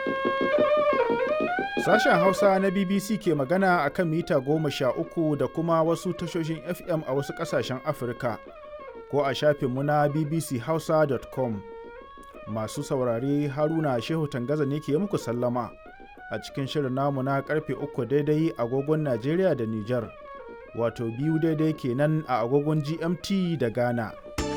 Sashen Hausa na BBC ke magana a kan mita goma sha uku da kuma wasu tashoshin FM a wasu ƙasashen Afirka ko a shafinmu na bbchausa.com. Masu saurare Haruna Shehu Tangaza ne ke muku sallama a cikin shirin namu na karfe uku daidai agogon Najeriya da Nijar, wato biyu daidai kenan a agogon GMT da Ghana.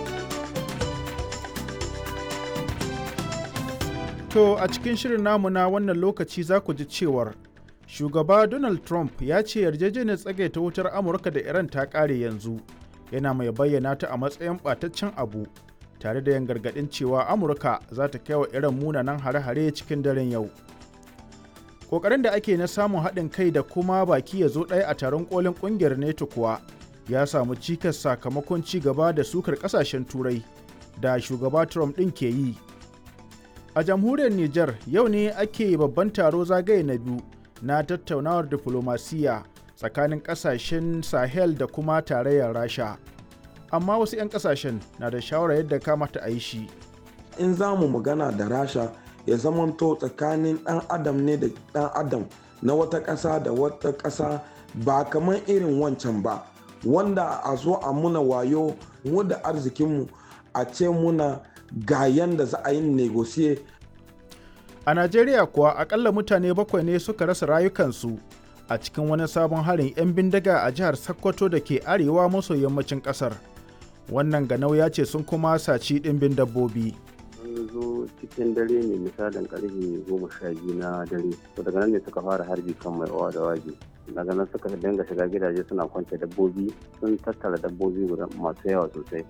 To a cikin shirin namu na wannan lokaci za ku ji cewar shugaba Donald Trump ya ce yarjejeniyar tsagaita wutar Amurka da Iran ta ƙare yanzu yana mai bayyana ta a matsayin ɓataccen abu tare da yin gargaɗin cewa Amurka za ta kai wa Iran munanan hare-hare cikin daren yau. Ƙoƙarin da ake na samun haɗin kai da kuma baki ya zo ɗaya a taron ƙolin ƙungiyar NATO kuwa ya samu cikas sakamakon ci gaba da sukar ƙasashen Turai da shugaba Trump ɗin ke yi. A jamhuriyar Nijar yau ne ake babban taro zagaye na biyu na tattaunawar diflomasiyya tsakanin kasashen Sahel da kuma tarayyar Rasha. Amma wasu 'yan kasashen na da shawarar yadda kamata a yi shi. In za mu magana da Rasha ya zamanto tsakanin ɗan adam ne da ɗan adam na wata ƙasa da wata ƙasa ba kamar irin wancan ba wanda a zo a muna wayo mu da arzikinmu a ce muna ga yanda za a yi negosiye. A Najeriya kuwa akalla mutane bakwai ne suka rasa rayukansu a cikin wani sabon harin 'yan bindiga a jihar Sokoto da ke arewa maso yammacin kasar. Wannan ganau ya ce sun kuma saci ɗimbin dabbobi. Sun zo cikin dare ne misalin karfe goma sha biyu na dare. To daga nan ne suka fara harbi kan mai owa da waje. Daga nan suka dinga shiga gidaje suna kwance dabbobi sun tattara dabbobi masu yawa sosai.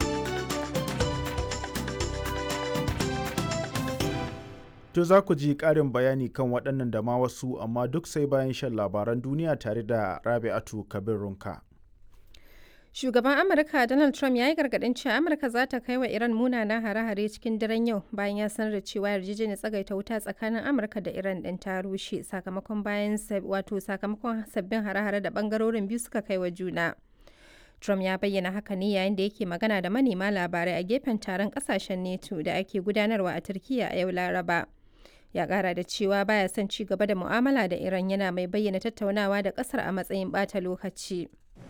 To za ku ji ƙarin bayani kan waɗannan da ma wasu amma duk sai bayan shan labaran duniya tare da Rabi'atu Kabir Runka. Shugaban Amurka Donald Trump ya yi gargaɗin cewa Amurka za ta kai wa Iran munanan hare-hare cikin daren yau bayan ya sanar da cewa yarjejeniyar tsagaita wuta tsakanin Amurka da Iran ɗin ta rushe sakamakon bayan wato sakamakon sabbin hare-hare da ɓangarorin biyu suka kai wa juna. Trump ya bayyana haka ne yayin da yake magana da manema labarai a gefen taron ƙasashen NATO da ake gudanarwa a Turkiyya a yau Laraba. ya kara da cewa baya son ci gaba da mu'amala da Iran yana mai bayyana tattaunawa da kasar a matsayin bata lokaci.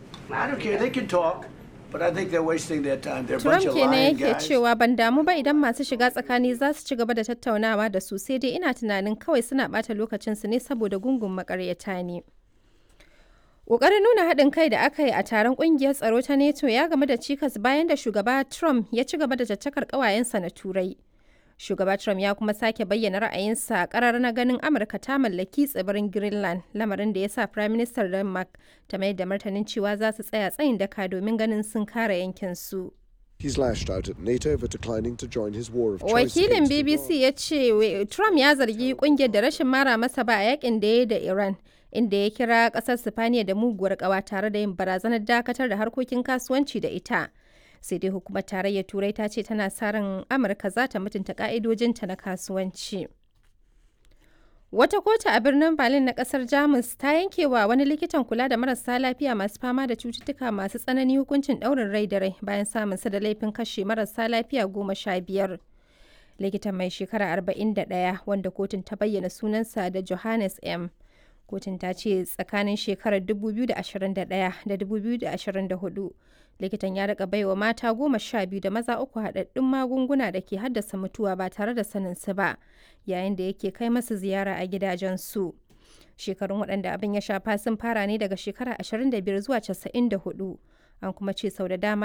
Trump kenan yake cewa ban damu ba idan masu shiga tsakani za su ci gaba da tattaunawa da su sai dai ina tunanin kawai suna bata lokacinsu ne saboda gungun makaryata ne. Ƙoƙarin nuna haɗin kai da aka yi a taron ƙungiyar tsaro ta NATO ya game da cikas bayan da shugaba Trump ya ci gaba da caccakar ƙawayensa na Turai. Shugaba Trump ya kuma sake bayyana ra'ayinsa a karar na ganin Amurka ta mallaki tsibirin Greenland, lamarin da ya sa Prime Minister Denmark ta mai da martanin cewa za su tsaya tsayin daka domin ganin sun kare yankin su. He's lashed out at NATO for declining to join his war of choice Wakilin BBC ya ce Trump ya zargi kungiyar da rashin mara masa ba a yakin da ya yi da Iran, inda ya kira kasar Sifaniya da muguwar kawa tare da yin barazanar dakatar da harkokin kasuwanci da ita. sai dai hukumar tarayyar turai ta ce tana sa ran amurka za ta mutunta ka'idojinta na kasuwanci wata kotu a birnin berlin na kasar jamus ta yanke wa wani likitan kula da marasa lafiya masu fama da cututtuka masu tsanani hukuncin ɗaurin rai da rai bayan samun sa da laifin kashe marasa lafiya goma sha biyar likitan mai shekara 41 wanda kotun ta bayyana sunansa da johannes m kotun ta ce tsakanin shekarar 2021 da 2024 likitan ya rika baiwa mata goma sha biyu da maza uku haɗaɗɗun magunguna da ke haddasa mutuwa ba tare da sanin su ba yayin da yake kai masu ziyara a gidajensu shekarun waɗanda abin ya shafa sun fara ne daga shekara 25 zuwa 94 an kuma ce sau da dama